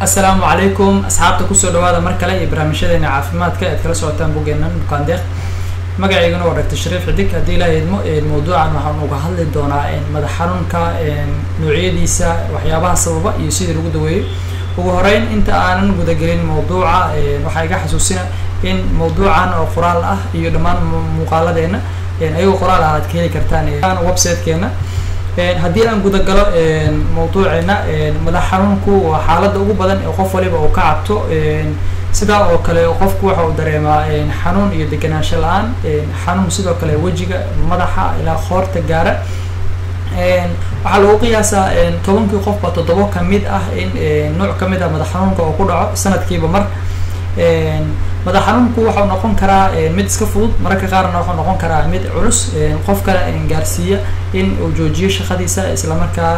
asalaamu calaykum asxaabta kusoo dhawaada mar kale iyo barnaamijyadeena caafimaadka ead kala socotaan bogeenan bukaandeeq magacaygana waa doctor shariif xidig haddii ilaa idmo mawduucan waxaan uga hadli doonaa madax xanuunka noocyadiisa waxyaabaha sababa iyo sidii lagu daweeyo ugu horeyn inta aanan gudagelin mawduuca waxaa iga xasuusina in mawduucan oo qoraal ah iyo dhammaan muuqaaladeena ayagoo qoraal ah aad ka heli kartaan websitekeena haddii aan gudagalo mawduuceena madax xanuunku waa xaaladda ugu badan ee qof waliba uu ka cabto sidaa oo kale qofku waxa uu dareemaa xanuun iyo deganaansho la-aan xanuun sidoo kale wejiga madaxa ilaa qoorta gaara waxaa lagu qiyaasaa tobankii qofba toddobo kamid ah in nooc kamid ah madax xanuunka oo ku dhaco sanadkiiba mar madax xanuunku waxau noqon karaa mid iska fudud mararka qaarna waxau noqon karaa mid culus qof kale gaarsiiya in uu joojiyo shaqadiisa islamarkaa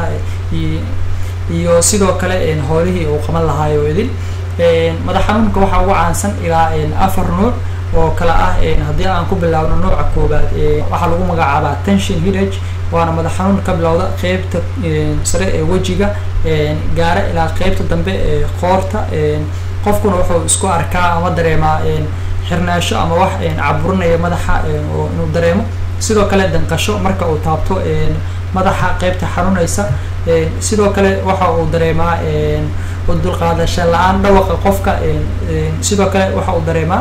iyo sidoo kale howlihii uu qaban lahaayo idin madax xanuunka waxaa ugu caansan ilaa afar nuuc oo kale ah haddii aan ku bilaabno nooca koobaad waxaa lagu magacaabaa tension hidage waana madax xanuun ka bilowda qeybta sare ee wejiga gaara ilaa qeybta dambe ee qoorta qofkuna wuxuu isku arkaa ama dareemaa xirnaasho ama wax caburinaya madaxa inuu dareemo sidoo kale danqasho marka uu taabto madaxa qeybta xanuunaysa sidoo kale waxa uu dareemaa dulqaadasho la-aan dhawaqa qofka sidoo kale waxa uu dareemaa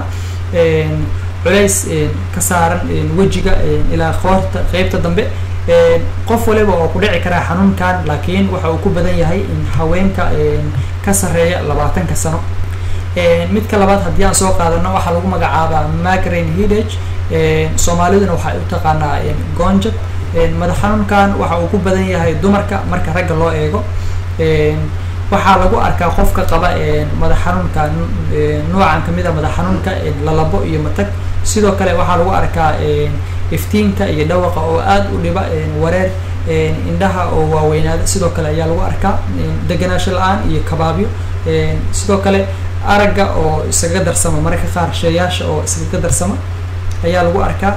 culays ka saaran wejiga ilaa qoorta qeybta dambe qof waliba oo ku dhici karaa xanuunkan laakiin waxa uu ku badan yahay haweenka ka sareeya labaatanka sano midka labaad haddii aan soo qaadano waxaa lagu magacaabaa magrain hidage soomaaliduna waxay u taqaanaa gonjab madax xanuunkan waxa uu ku badan yahay dumarka marka ragga loo eego waxaa lagu arkaa qofka qaba madax xanuunka noocan kamid a madax xanuunka lalabo iyo matag sidoo kale waxaa lagu arkaa iftiinka iyo dhawaqa oo aada u dhiba wareer indhaha oo waaweynaada sidoo kale ayaa lagu arkaa deganaansho la-aan iyo kabaabyo sidoo kale aragga oo iskaga darsama mararka qaar sheeyaasha oo iskaga darsama ayaa lagu arkaa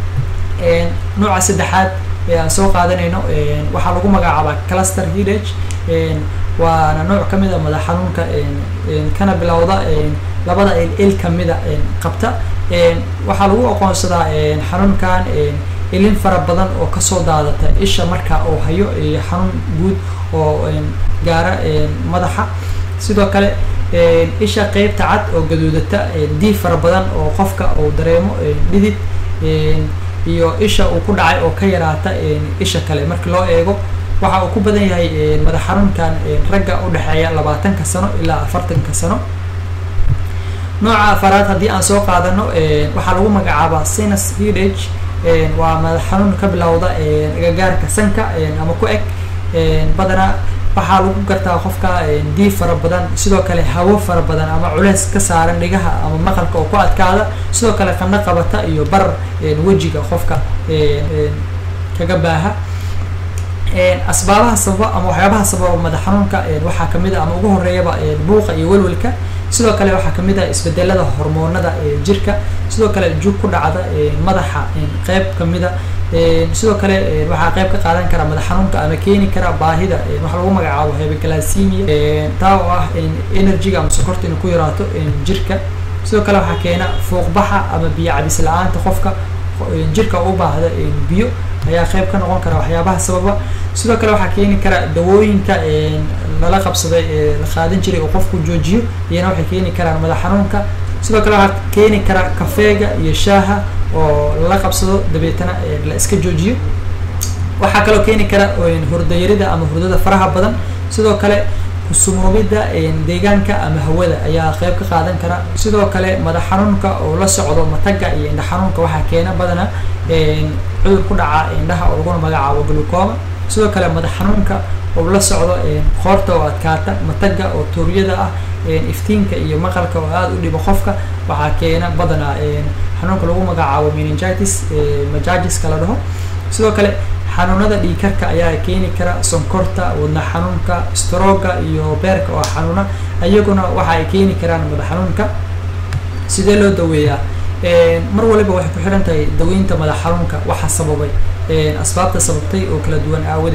nooca saddexaad ee aan soo qaadanayno waxaa lagu magacaabaa cluster hidage waana nooc kamid a madax xanuunka kana bilowda labada il il kamida qabta waxaa lagu aqoonsadaa xanuunkan ilin fara badan oo kasoo daadata isha marka uu hayo iyo xanuun guud oo gaara madaxa sidoo kale isha qeybta cad oo gaduudata diif fara badan oo qofka uu dareemo dhidid iyo isha uu ku dhacay oo ka yaraata isha kale markii loo eego waxa uu ku badan yahay madax xanuunkan ragga udhexeeya labaatanka sano ilaa afartanka sano nooca afaraad haddii aan soo qaadano waxaa lagu magacaabaa sinus hidage waa madax xanuun ka bilowda agagaarka sanka ama ku eg badanaa waxaa lagu gartaa qofka diif fara badan sidoo kale hawo fara badan ama culeys ka saaran dhigaha ama maqalka oo ku adkaada sidoo kale qandho qabata iyo barar wejiga qofka kaga baaha asbaabaha sababa ama waxyaabaha sababa madax xanuunka waxaa kamid a ama ugu horeeyaba buuqa iyo welwelka sidoo kale waxaa kamid ah isbedelada hormoonada jirka sidoo kale jug ku dhacda madaxa qeyb kamida sidoo kale waxaa qeyb ka qaadan kara madax xanuunka ama keeni kara baahida waxa lagu magacaabo hebegalasimia taa oo ah energyga ama sokorta inay ku yaraato jirka sidoo kale waxaa keena fuuqbaxa ama biyo cabis la-aanta qofka jirka u baahda biyo ayaa qeyb ka noqon kara waxyaabaha sababa sidoo kale waxaa keeni kara dawooyinka lala qabsaday la qaadan jiray oo qofku joojiyo iyana waxay keeni karaan madax xanuunka sidoo kale waxaa keeni kara kafeega iyo shaaha oo lala qabsado dabeetana la iska joojiyo waxaa kaloo keeni kara hurdayarida ama hurdada faraha badan sidoo kale kusumoobida deegaanka ama hawada ayaa qeyb ka qaadan kara sidoo kale madax xanuunka oo la socdo mataga iyo indha xanuunka waxaa keena badana cudur ku dhaca indhaha oo laguna magacaabo glucoma sidoo kale madax xanuunka oo la socdo qoorta oo adkaata mataga oo tuuryada ah iftiinka iyo maqalka oo aada u dhibo qofka waxaa keena badana xanuunka lagu magacaabo meningitis majajiska la dhaho sidoo kale xanuunada dhiikarka ayaa keeni kara sonkorta wadna xanuunka strooga iyo beerka oo xanuuna iyaguna waxa ay keeni karaan madax xanuunka sidee loo daweeyaa mar waliba waxay ku xiran tahay daweynta madax xanuunka waxa sababay asbaabta sababtay oo kala duwan aawadeed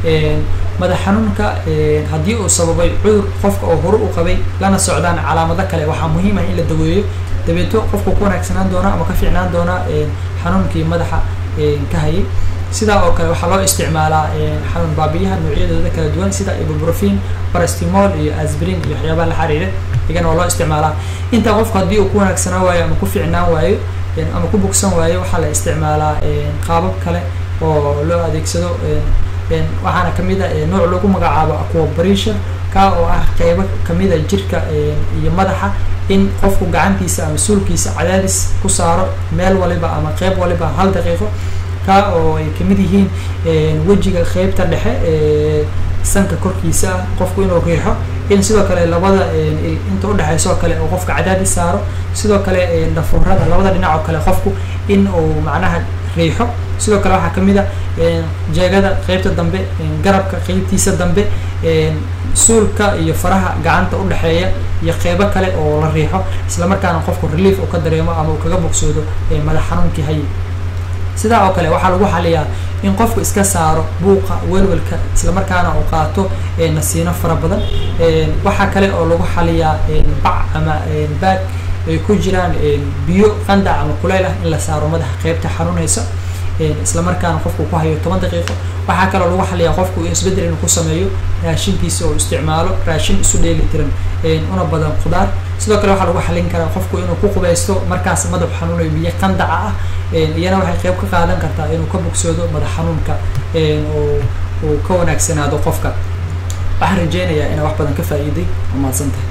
madax xanuunka haddii uu sababay cudur qofka oo hore u qabay lana socdaan calaamado kale waxaa muhiim ah in la daweeyo dabeeto qofku ku wanaagsanaan doona ama ka fiicnaan doona xanuunkii madaxa ka hayay sidaa oo kale waxaa loo isticmaalaa xanuun baabiyaha noocyadooda kala duwan sida ibuprofin barastimol iyo asbrin iyo waxyaabaha la xiriira iyagana waa loo isticmaalaa intaa qofku haddii uu ku wanaagsanaan waayo ama ku fiicnaan waayo ama ku bogsan waayo waxaa la isticmaalaa qaabab kale oo loo adeegsado waxaana kamid a nooc lagu magacaabo aquabrishon ka oo ah qeybo kamida jirka iyo madaxa in qofku gacantiisa ama suulkiisa cadaadis ku saaro meel waliba ama qeyb waliba hal daqiiqo ka oo ay kamid yihiin wejiga qeybta dhexe sanka korkiisa ah qofku inuu riixo in sidoo kale labada inta udhexeysa oo kale oo qofka cadaadis saaro sidoo kale dhafuurada labada dhinac oo kale qofku in uu macnaha riixo sidoo kale waxaa kamid a jeegada qeybta dambe garabka qeybtiisa dambe suulka iyo faraha gacanta udhexeeya iyo qeybo kale oo la riixo isla markaana qofku relief uu ka dareemo ama uu kaga bogsoodo madax xanuunkii hayi sidaa oo kale waxaa lagu xaliyaa in qofku iska saaro buuqa welwelka isla markaana uu qaato nasiino fara badan waxaa kale oo lagu xaliyaa bac ama baag ay ku jiraan biyo qandac ama kuleyl ah in la saaro madaxa qeybta xanuunaysa isla markaana qofku ku hayo toban daqiiqo waxaa kaloo lagu xaliyaa qofku isbedel inuu ku sameeyo raashinkiisa oo isticmaalo raashin isu dheeli tiran una badan khudaar sidoo kale waxaa lagu xalin karaa qofku inuu ku qubaysto markaas madax xanuunayo biyo qandaca ah iyana waxay qeyb ka qaadan kartaa inuu ka bogsoodo madax xanuunka uu ka wanaagsanaado qofka waxaan rajeynayaa inaa wax badan ka faa'iiday waa mahadsantahay